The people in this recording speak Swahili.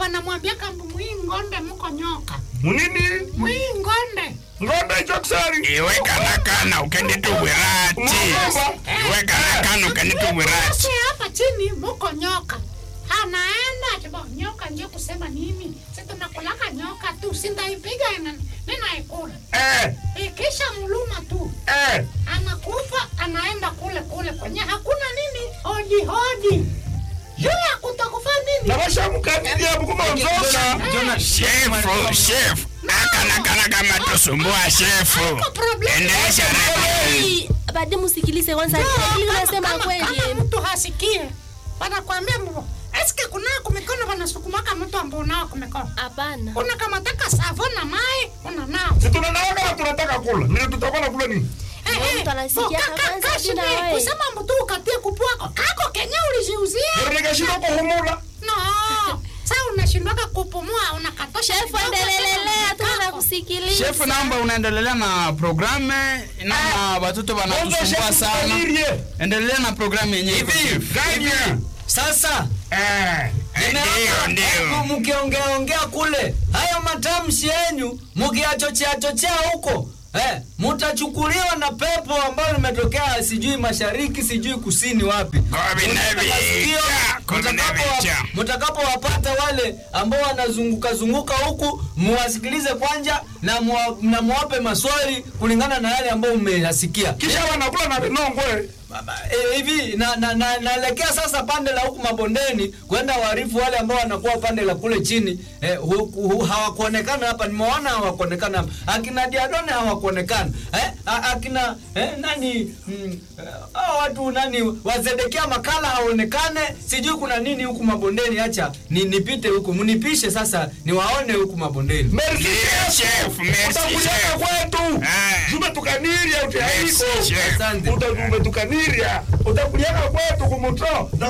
wanamwambia kambu mwingonde muko nyoka munini mwingonde ngonde ichokusari iwe kana kana ukenitubwirati iwe kana kana ukenitubwirati basi hapa chini muko nyoka anaenda akiba nyoka nje kusema nini si tunakulaka nyoka tu sindaipiga ina- ninaikula eh ikisha mluma tu eh anakufa anaenda kule kule kwenye hakuna nini hodi hodi yule akutakufa nini na bashamukanilia bukuma nzoka Jona- shefu shefu akana kana kama tusumbua shefu Haiko problem. endelesha redio Hey, baadaye msikilize kwanza kile unasema kama, kweli kama mtu hasikie wanakwambia mbo eske kunao kumikono wanasukumaka mtu ambao unao kumikono hapana unakamataka savo na mai unanao si tunanawa kama tunataka kula nile tutakuwa na kula nini Eh, Ndio eh, mtu anasikia bo, ka- ka- kwanza kashi bila ni wewe. kusema mtu ukatie kupuako kako kenye ulijiuzia nikashindwa kuhumula no sa unashindwaka kupumua unakatosha shefu kidogo, endelelelea tu kako. na kusikiliza shefu namba unaendelea na programe nama watoto wanatusumbua sana endelea na programu yenyewe iko Hivi, shefu. ganya Sasa eh ndio ndio hebu mkiongeaongea kule hayo matamshi yenyu mkiachochea chochea huko eh, mutachukuliwa na pepo ambayo limetokea sijui mashariki sijui kusini wapi Kumi na Masikio, vicha, kumi na mtakapo- vicha. mtakapowapata wale ambao wanazunguka zunguka huku muwasikilize kwanja na muwa- na muwape maswali kulingana na yale ambayo mmeyasikia kisha wanakula na vinongwe Baba, eh, hivi na na na naelekea sasa pande la huku mabondeni kwenda waarifu wale ambao wanakuwa pande la kule chini eh, hu, hu, hawakuonekana hapa nimeona hawakuonekana hapa akina diadone hawakuonekana eh, a- akina eh, nani mm, eh, hao watu nani wazedekia makala haonekane sijui kuna nini huku mabondeni acha ni, nipite huku mnipishe sasa niwaone huku mabondeni merci Ndio, chef, merci, utakuliaka chef. kwetu Eh. zumetukaniria uti haiko Merci, chef. Asante. umetukaniria utakuliaka kwetu kumutro